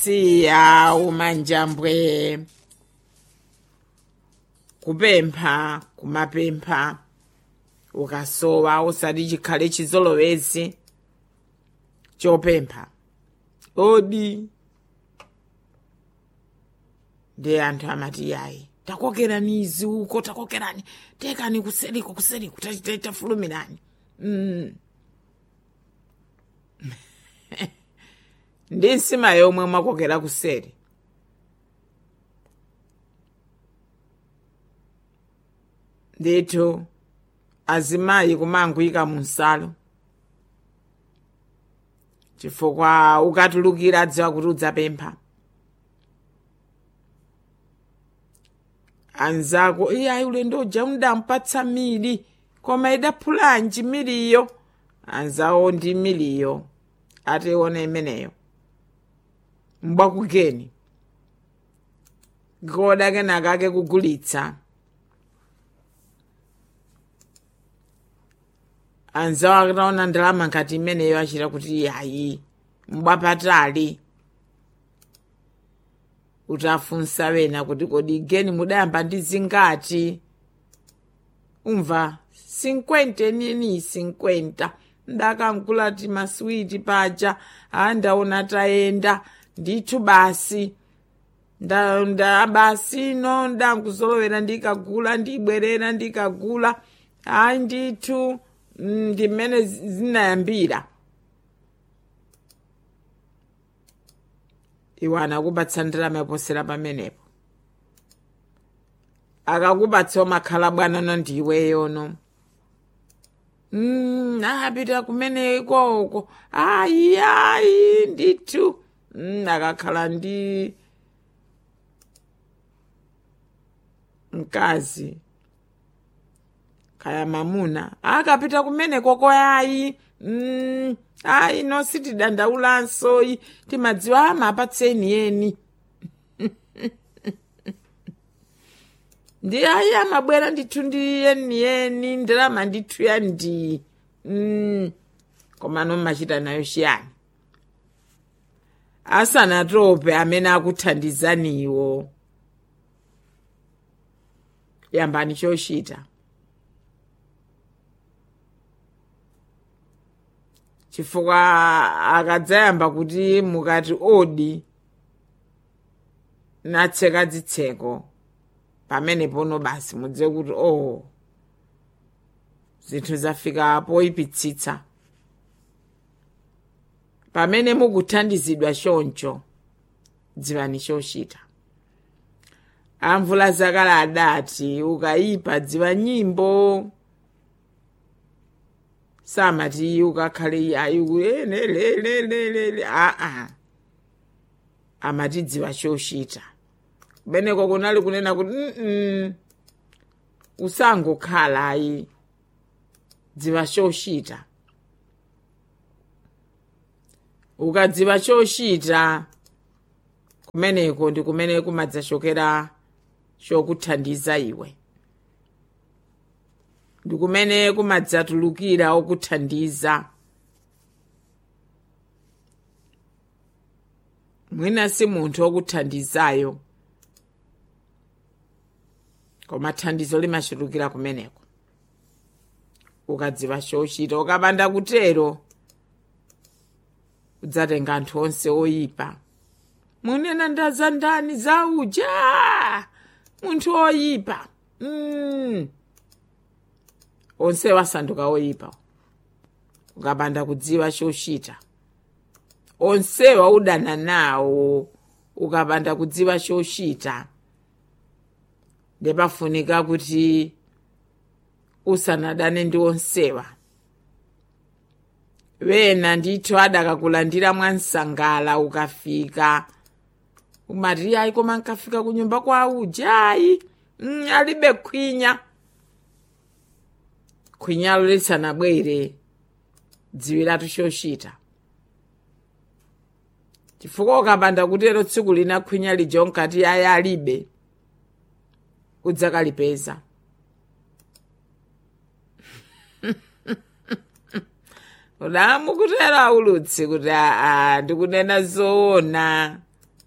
siya umanjambwe kupempha kumapempha ukasowa usati chikhale chizolowezi chopempha odi ndi anthu amati yayi takokerani izi uko takokerani tekani kuseriko kuseriko tafulumirani mm. ndi nsima yomwe mwakokera kuseri ndithu azimayi kumanguyika mu nsalo chifukwa ukatulukira adziwa kuti udzapempha anzako iyayi ulendo uja undampatsa mili koma idaphulanji miliyo anzawo ndi miliyo ationa imeneyo mbwakugeni koda kenaka ake kugulitsa anzawo akataona ndalama ngati imeneyo achita kuti yayi mbwapatali kuti afunsa wena kuti kodi geni mudayamba ndi zingati umva 50 nini 50 ndakangula ti maswiti paja andaona tayenda ndithu basi nda, nda basi no ndakuzolowera ndikagula ndibwerera ndikagula ayi ndithu ndi mmene zinayambira iwe anakupatsa ndalama yoposera pamenepo akakupatsa umakhala bwanano ndiweyono mm, apita kumene ikoko ayi ayi ndithu mm, akakhala ndi mkazi kaya mamuna akapita kumene koko yayi mm, ayi no sitidandaulanso timadziwa amapatseni yeni ndi ayi amabwera ndithu ndi yeniyeni ndalama ndithu ya ndi mm, koma nomachita nayo chiyani asanatope amene akuthandizaniwo yambani chochita chifukwa akadzayamba kuti mukati odi natseka dzitseko pamene pono basi mudziwe kuti oh zinthu zafika poyipitsitsa pamene mukuthandizidwa choncho dziwani chochita amvula zakale adati ukayipa dziwa nyimbo samati ukakhale yayi lelelelelele aa amatidziwa chochita kumeneko kunali kunena kuti mm usangokhala ayi dziwa chochita ukadziwa chochita kumeneko ndi kumene kumadzachokera chokuthandiza iwe ndi kumene kumadzatulukira okuthandiza mwina si munthu okuthandizayo koma thandizo limachulukira kumeneko ukadziwa chochita ukapanda kutero udzatenga anthu onse oyipa munena ndaza ndani za uja munthu oyipa mm. onse wasanduka oyipa ukapanda kudziwa chochita onsewa udana nawo ukapanda kudziwa chochita ndepafunika kuti usanadane ndi onsewa wena ndithu adakakulandira mwansangala ukafika umati ayi koma nkafika kunyumba kwa ujayi mm, alibe khwinya khwinyalo lisanabwere dziwiratu chochita chifukwa ukapanda kutero tsiku lina khwinya lija unkati ayi alibe udzakalipeza udamu kutera ulutsi kuti aa ndikunena zoona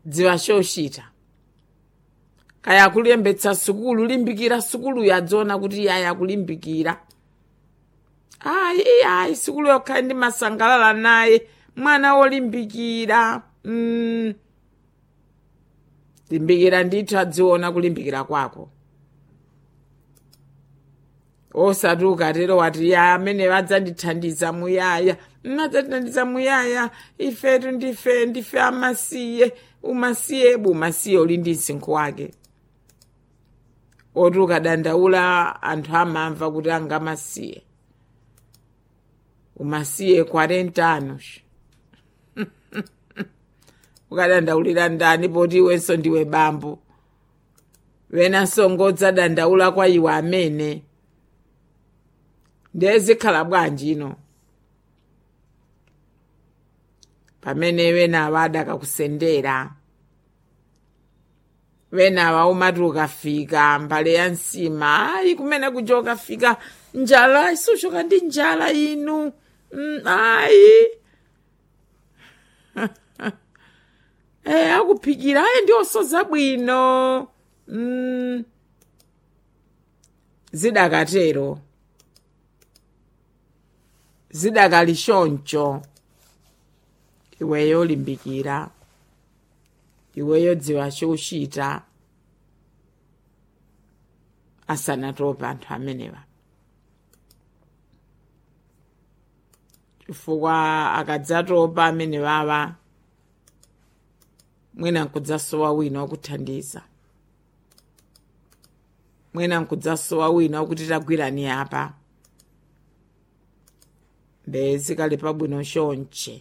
dziwa chochita kaya kulembetsa sukulu limbikira sukulu yadziona kuti iyayi akulimbikira ayi ayi sukulu yokhala ndi masangalala naye mwana wolimbikira mm. limbikira ndithu adziona kulimbikira kwako osati ukatero wati ya amene adzandithandiza muyaya adzandithandiza muyaya ifetu ndife ndife amasiye umasiyebu umasiye uli ndi msinkhu wake oti ukadandaula anthu amamva kuti angamasiye umasiye 40 anos ukadandaulira ndani poti iwenso ndiwe bambo wenanso ngodzadandaula kwa iwe amene ndiye zikhala bwanji ino pamene wenawa adakakusendera wenawa umati ukafika mbale ya nsima ayi kumene kuja ukafika njala isuchoka ndi njala inu mm, ayi e akuphikira ayi ndiosoza bwino mm. zidakatero zidakali choncho iweyo limbikira iweyo dziwa chochita asanatopa anthu amenewa chifukwa akadzatopa amenewawa mwina nkudzasowa wina wakuthandiza mwina nkudzasowa wina wakuti tagwirani apa mbe zikali pabwino chonche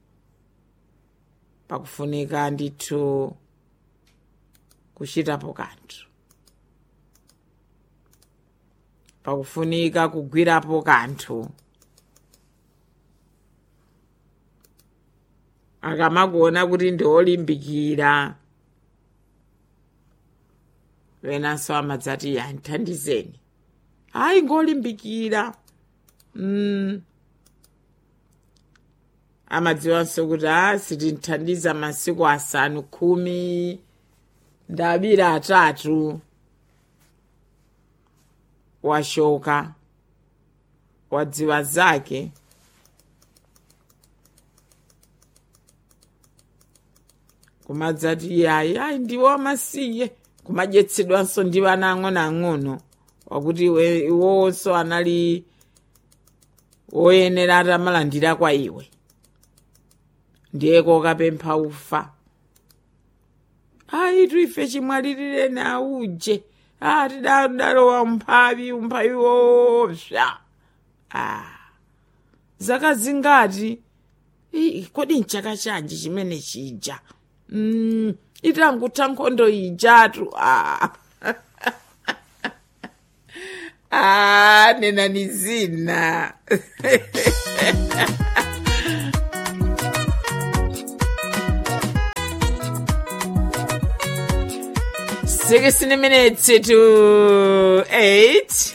pakufunika ndithu kuchitapo kanthu pakufunika kugwirapo kanthu akamakuona kuti ndiolimbikira wenanso amadzati ya nthandizeni hayi ngolimbikira mm. amadziwanso kuti a sitinthandiza masiku asanu khumi ndabira atatu washoka wadziwa zake kumadzati yayi ayi ndiwo amasiye kumadyetsedwanso ndi vana ang'onoang'ono wakuti iwowonso anali woyenera atamalandira kwa iwe ndiye kokapempha ufa ayitu ife chimwalirire nauje a tidalowa umphawi umphawi woopsa a zaka zingati kodi nchaka chanji chimene chija mm, itangutha nkhondo ijatu a a nenani zina Sixteen minutes to eight.